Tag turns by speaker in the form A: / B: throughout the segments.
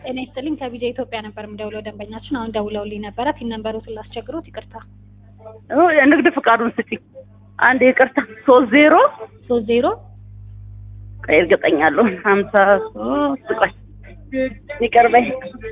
A: ጤና ይስጥልኝ ከቢጃ ኢትዮጵያ ነበር የምደውለው ደንበኛችን አሁን ደውለውልኝ ነበረ ቲን ነንበሩትን ላስቸግሮት ይቅርታ
B: ኦ፣ የንግድ ፍቃዱን ስጪኝ አንድ ይቅርታ ሶስት ዜሮ
A: ሶስት ዜሮ
B: ቆይ እርግጠኛለሁ ሀምሳ ሶስት ቆይ ይቅር በይ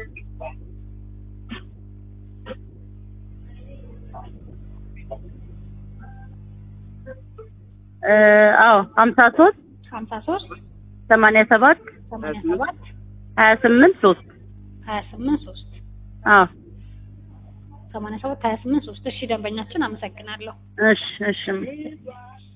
B: እ አዎ ሀምሳ ሶስት
A: ሀምሳ ሶስት
B: ሰማንያ ሰባት
A: ሰማንያ ሰባት
B: ሀያ ስምንት ሶስት
A: ሀያ ስምንት ሶስት
B: አዎ
A: ሰማንያ ሰባት ሀያ ስምንት ሶስት እሺ ደንበኛችን አመሰግናለሁ
B: እሺ እሺ